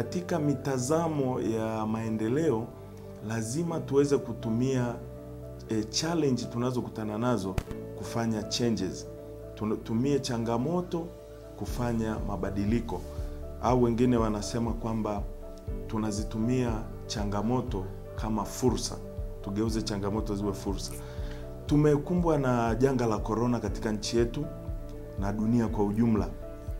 katika mitazamo ya maendeleo lazima tuweze kutumia e, challenge tunazokutana nazo kufanya changes. Tutumie changamoto kufanya mabadiliko, au wengine wanasema kwamba tunazitumia changamoto kama fursa, tugeuze changamoto ziwe fursa. Tumekumbwa na janga la korona katika nchi yetu na dunia kwa ujumla,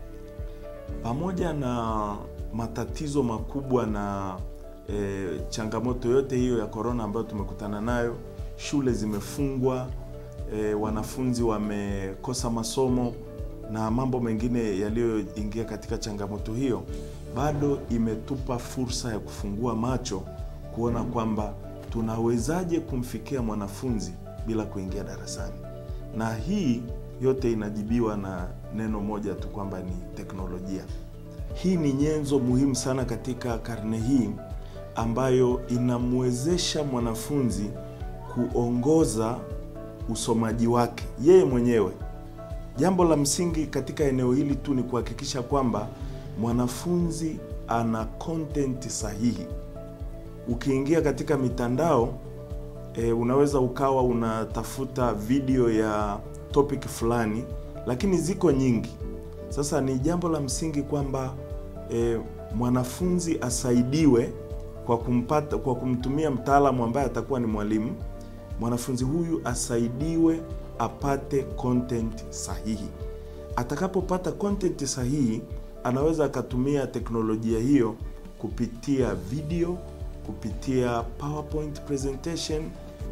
pamoja na matatizo makubwa na e, changamoto yote hiyo ya korona ambayo tumekutana nayo. Shule zimefungwa, e, wanafunzi wamekosa masomo na mambo mengine yaliyoingia katika changamoto hiyo, bado imetupa fursa ya kufungua macho kuona kwamba tunawezaje kumfikia mwanafunzi bila kuingia darasani, na hii yote inajibiwa na neno moja tu kwamba ni teknolojia. Hii ni nyenzo muhimu sana katika karne hii ambayo inamwezesha mwanafunzi kuongoza usomaji wake yeye mwenyewe. Jambo la msingi katika eneo hili tu ni kuhakikisha kwamba mwanafunzi ana content sahihi. Ukiingia katika mitandao e, unaweza ukawa unatafuta video ya topic fulani, lakini ziko nyingi. Sasa ni jambo la msingi kwamba e, mwanafunzi asaidiwe kwa kumpata, kwa kumtumia mtaalamu ambaye atakuwa ni mwalimu. Mwanafunzi huyu asaidiwe apate content sahihi. Atakapopata content sahihi, anaweza akatumia teknolojia hiyo kupitia video, kupitia PowerPoint presentation,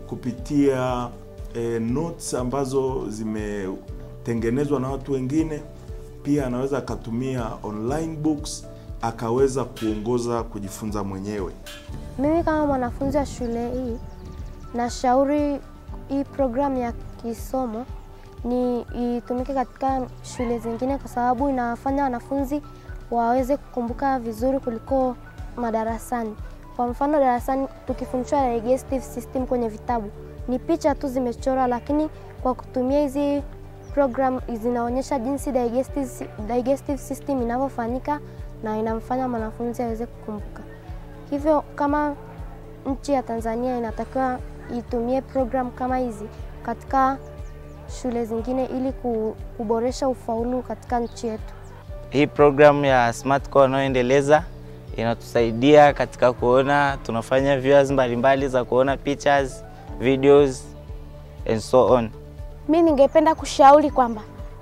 kupitia eh, notes ambazo zimetengenezwa na watu wengine. Pia anaweza akatumia online books akaweza kuongoza kujifunza mwenyewe. Mimi kama mwanafunzi wa shule hii nashauri hii programu ya kisomo ni itumike katika shule zingine, kwa sababu inawafanya wanafunzi waweze kukumbuka vizuri kuliko madarasani. Kwa mfano, darasani tukifundishwa digestive system kwenye vitabu ni picha tu zimechorwa, lakini kwa kutumia hizi program zinaonyesha jinsi digestive, digestive system inavyofanyika na inamfanya mwanafunzi aweze kukumbuka. Hivyo kama nchi ya Tanzania inatakiwa itumie program kama hizi katika shule zingine ili kuboresha ufaulu katika nchi yetu. Hii programu ya Smart Core wanayoendeleza inatusaidia katika kuona, tunafanya viewers mbalimbali za kuona pictures, videos and so on. Mi ningependa kushauri kwamba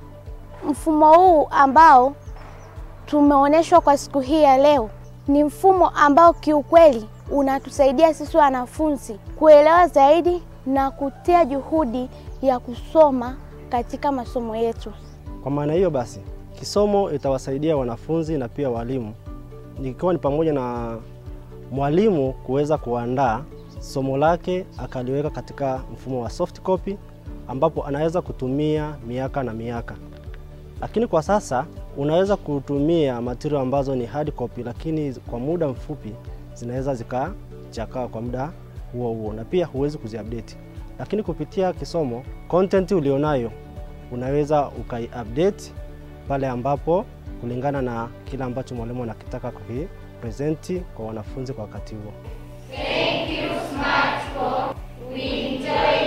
mfumo huu ambao tumeonyeshwa kwa siku hii ya leo ni mfumo ambao kiukweli unatusaidia sisi wanafunzi kuelewa zaidi na kutia juhudi ya kusoma katika masomo yetu. Kwa maana hiyo basi, kisomo itawasaidia wanafunzi na pia walimu, ikiwa ni pamoja na mwalimu kuweza kuandaa somo lake akaliweka katika mfumo wa soft copy, ambapo anaweza kutumia miaka na miaka. Lakini kwa sasa unaweza kutumia material ambazo ni hard copy, lakini kwa muda mfupi zinaweza zikachakaa kwa muda huo huo, na pia huwezi kuziupdate. Lakini kupitia kisomo, content ulionayo unaweza ukaiupdate pale ambapo kulingana na kile ambacho mwalimu anakitaka kukipresenti kwa wanafunzi kwa wakati huo. Thank you, Smart Core. We enjoy